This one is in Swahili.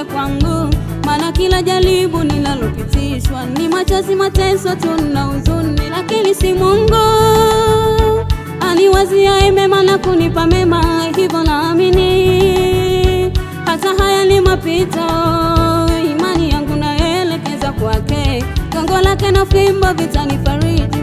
ujumbe kwangu, maana kila jaribu ninalopitishwa ni machozi, mateso tu na huzuni, lakini si Mungu aniwaziaye mema na kunipa mema, hivyo naamini hata haya ni mapito. Imani yangu naelekeza kwake, gongo lake na fimbo vitanifariji